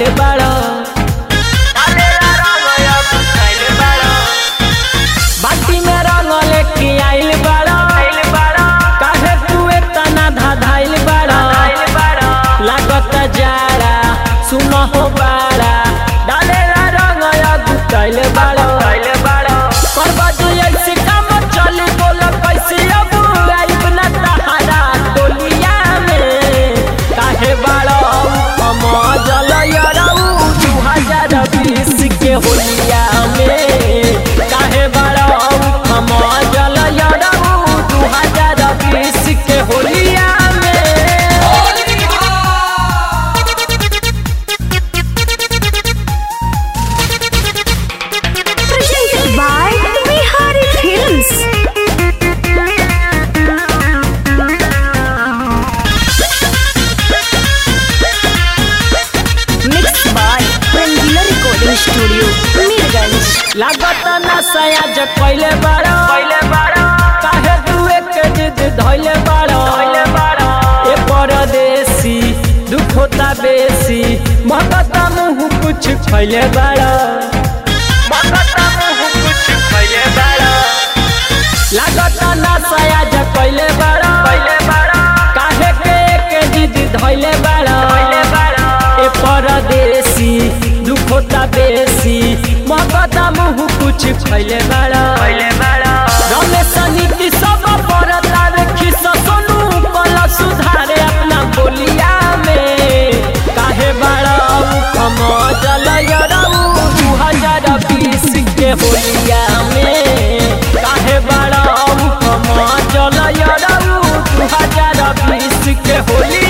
गुताइल बाड़ा बाटी में रंग लेके आइल बाड़ा काहे तू इतना धाधाइल बाड़ा लागत जाड़ा सुन हो बाड़ा डालेला रंग या गुताइल बाड़ा करबा जो ऐसे काम चली बोल कैसे अब आइब ना तहारा टोलिया में काहे बाड़ा हम जल यरऊ दू हजार बीस के होलिया में काहे बाड़ा हम जल यरऊ दू हजार बीस के होलिया में Presented by Bihari Films. Mixed by Rangila Recording Studio, Mirganj. लागत ना सयाज कैले बाड़ा काहे तू एक जिद धैले बाड़ा ए परदेसी दुख होता बेसी महकत मुँह कुछ खैले बाड़ा लागत ना सयाज कैले बाड़ा काहे के एक जिद धैले बाड़ा ए परदेसी दुख होता बेसी महकत मुँह कुछ खैले बाड़ा रमेश नीति सब परता देखी सोनू कल सुधारे अपना बोलिया में काहे बाड़ा कम जल दू हजार बीस के होलिया में काहे बाड़ा कम जल दू हजार बीस के होलिया